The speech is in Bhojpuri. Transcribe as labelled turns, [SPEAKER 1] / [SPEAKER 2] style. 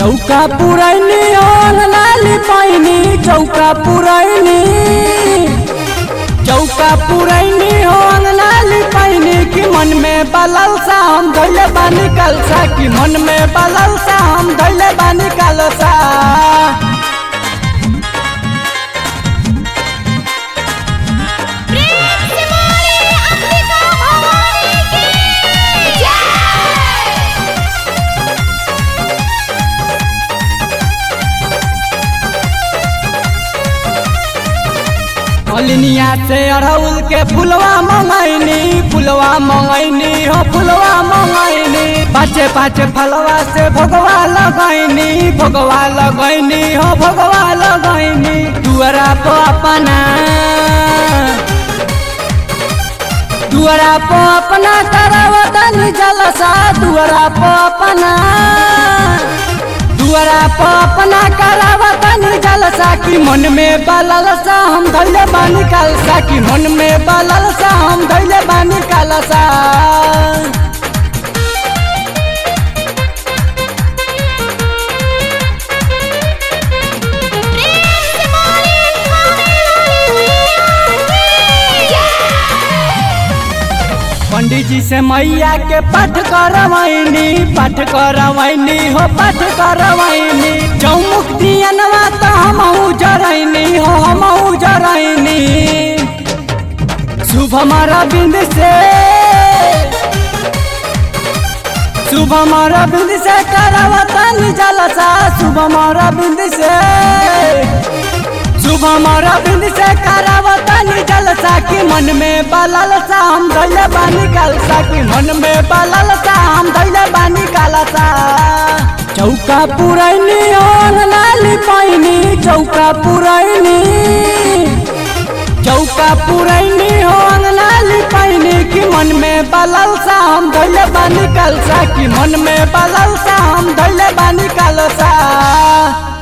[SPEAKER 1] चौका पुरैनी ओन लाली पैनी चौका पुरैनी चौका पुरैनी ओन लाली पैनी कि मन में बलल सा हम धैले बानी कलसा कि मन में बलल सा हम धैले बानी कलसा
[SPEAKER 2] प्रेम से बोले अंबिका भवानी की जय
[SPEAKER 1] मलिनिया से अड़हुल के फुलवा मंगैनी फुलवा मंगैनी हो फुलवा मंगैनी पाँचे पाँचे फलवा से भगवा लगैनी भगवा लगैनी हो भगवा लगैनी दुअरा पर अपना दुअरा पर अपना करावतन जलसा दुअरा पर अपना दुअरा पर अपना करावतन जलसा कि मन में बललसा हम धैले बानी कलसा कि मन में बललसा हम धैले बानी कलसा
[SPEAKER 2] प्रेम से बोले स्वामी की जय
[SPEAKER 1] पंडित जी से मैया के पाठ करवैनी पाठ करवैनी हो पाठ करवैनी चौमुख दियनवा तो हमहू जरैनी हो हमहू जरैनी शुभ हमारा बिंद से शुभ हमारा बिंद से करावतन जलसा शुभ हमारा बिंद से शुभ हमारा बिंद से करावतन जलसा कि मन में बललसा हम धैले बानी कलसा कि मन में बललसा हम धैले बानी कलसा चौका पुरैनी ओन लाली पैनी चौका पुरैनी चौका पुरैनी ओन लाली पैनी कि मन में बललसा हम धैले बानी कलसा कि मन में बललसा हम धैले बानी कलसा